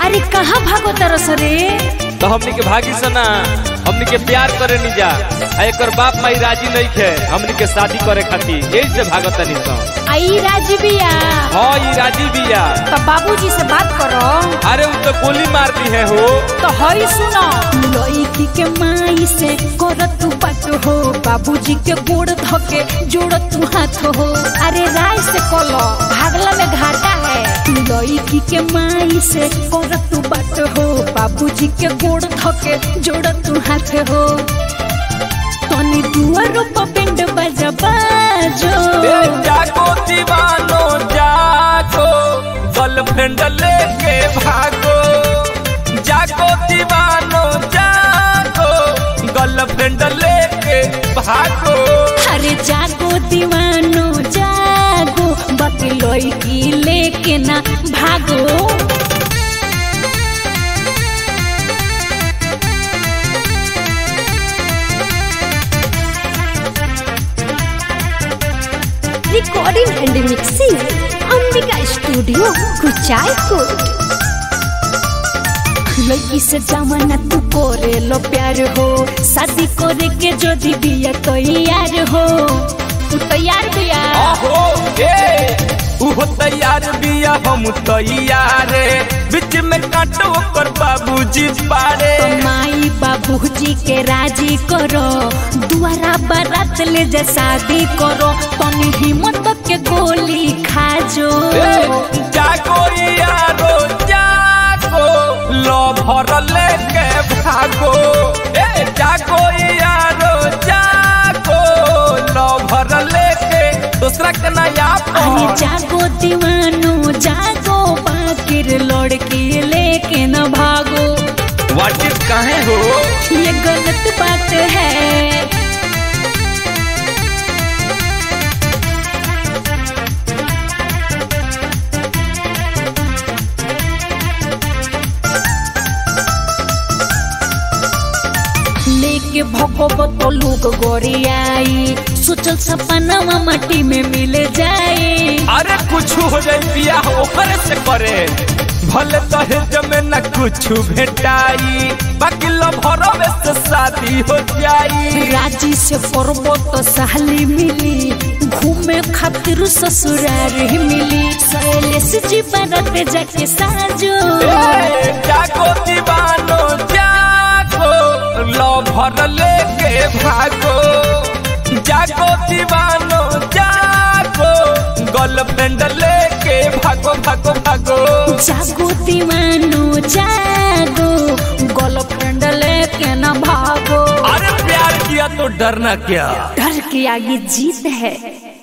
अरे कहाँ भागो तरस रे तो हमनी के भागी सना हमनी के प्यार करे नी जा आ एकर बाप माई राजी नहीं खे हमनी के शादी करे खातिर यही से भागत नहीं सन आई राजबिया हाँ ई राजी बिया तो बाबूजी से बात करो अरे उ तो गोली मार दी है हो तो हई सुनो लड़की के माई से कर तू बात हो बाबूजी के गोड़ धके जोड़ तू हाथ हो अरे राय से कलो भागला में घाटा है लड़की के माई से कर तू बात हो बाबूजी के गोड़ धके जोड़ तू हाथ हो तनी दुआरो पर पिंड बजा बाजो ए जागो दीवानो जागो गर्लफ्रेंड लेके भागो जागो दीवानो जागो गर्लफ्रेंड लेके भागो अरे जागो दीवानो जागो बाकी लड़की लेके ना भागो recording and mixing Ambika studio Kuchaikot लड़की से जमाना तू करे लो प्यार हो शादी करे के जो बिया तैयार हो तू तैयार बिया आहो ए उहो तैयार बिया हम तैयार बीच में काटो ओकर बाबूजी पारे तो माई बाबूजी के राजी करो दुआरा बारात ले जा शादी करो तनी हिम्मत के गोली खा जो ए, जागो यारो जागो लो भर लेके भागो ए जागो यारो जागो लो भर लेके दूसरा के नया अरे जागो दीवानो जागो बाकिर लड़की लेके न भागो वाटिस काहे हो ये गलत बात है लेके भगो तो लोग गोरियाई सोचल सपना माटी में मिल जाए अरे कुछ हो जाए बिया ओकरे से करे भले दहेज में न कुछ भेटाई बाकी लभरवे से शादी हो जाई राजी से करबो तो साली मिली घूमे खातिर ससुरार ही मिली सैलेश जी बारात जाके साजो ए, जागो दीवानो जागो लभर लेके भागो जागो दीवानो जागो गर्लफ्रेंड लेके भागो भागो भागो जागो दीवानो जागो गर्लफ्रेंड लेके न भागो अरे प्यार किया तो डरना क्या डर के आगे जीत है